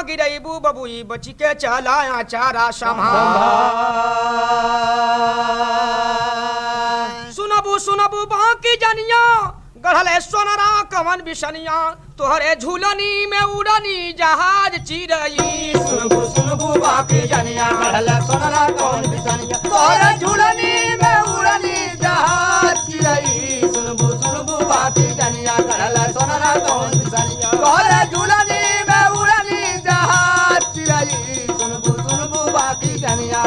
गिरईबू बबुई बची के चला चारा संभाल सुनबू सुनबू बाकी जनिया गढ़ले सोनरा कवन बिसनिया तोहरे झूलनी में उड़नी जहाज चिरई सुनबू सुनबू बाकी जनिया गढ़ल सोनरा कौन बिसनिया तोरे झूलनी में उड़नी जहाज चिरई सुनबू सुनबू बाकी जनिया गढ़ल सोनरा कौन बिसनिया तोरे झूलनी में उड़नी जहाज चिरई सुनबू सुनबू बाकी जनिया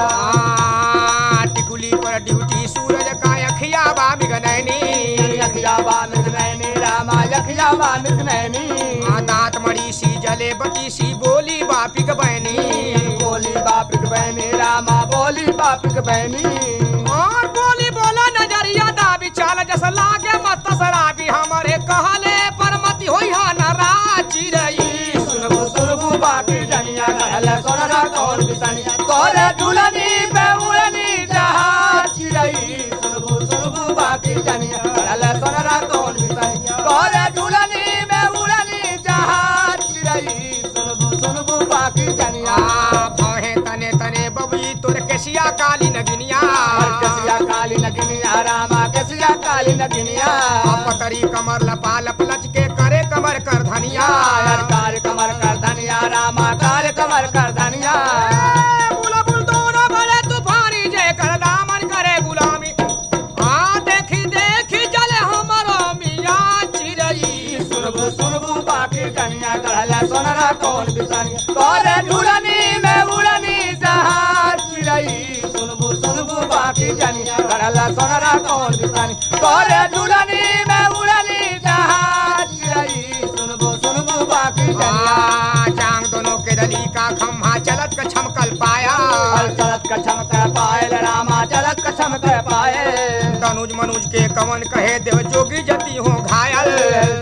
आ, टिकुली पर ड्यूटी सूरज का अखिया बा बिगनैनी यखिया बा मिथनैनी रामा यखिया बा मिथनैनी आ, दांत मड़ी सी जले बती सी बोली बापिक बहनी बोली बापिक बहनी रामा बोली बापिक बहनी और बोली बोला नजरिया दाबी चाल जस लागे मत शराबी हमारे कहले पर मत होई हा नाराज चिरई सुनबू सुनबू बाकी जनिया कहल सोनरा कौन बिसनिया तोरे झूलनी पे उड़नी जहाज चिरई सुनबू सुनबू बाकी जनिया कहल सोनरा कौन बिसनिया तोरे झूलनी में उड़नी जहाज चिरई सुनबू सुनबू बाकी जनिया आ, भौहे तने तने बबुई तोर केसिया काली नगिनिया कसिया काली नगिनिया रामा कसिया काली नगिनिया आ, पतरी कमर लपा लप लच के करे कमर कर धनिया यार कार कमर कर धनिया रामा कार कमर कर धनिया बुला बुल दोनों बड़े तूफानी जे कर दामन करे गुलामी आ देखी देखी जले हमारो मिया चिरई सुनबू सुनबू बाकी कन्या गढ़ला सोनरा कौन बिसनिया तोरे झूलनी में उड़नी जहाज चिरई सुनबू सुनबू बाकी कन्या गढ़ला सोनरा कौन बिसनिया तोरे झूलनी में उड़नी जहाज चिरई सुनबू सुनबू बाकी कन्या आ, जांग दोनों के दली का खम्हा चलत का छमकल पाया चलत का चमक पायल रामा चलत का चमक पायल तनुज मनुज के कवन कहे देव जोगी जती हो घायल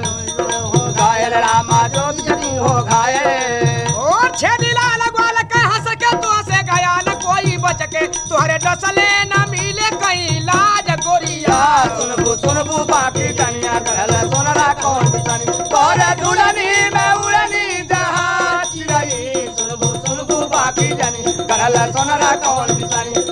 हो घायल रामा जो जनी हो घायल और छेदी लाल ग्वाल के हंस के तो से गया न कोई बच के तुहरे डसले न मिले कहीं लाज गोरिया सुनबू सुनबू बाकी कन्या कहल सोनरा कौन बिसनी तोरे झूलनी में उड़नी जहाज चिरई सुनबू सुनबू बाकी जनी कहल सोनरा कौन बिसनी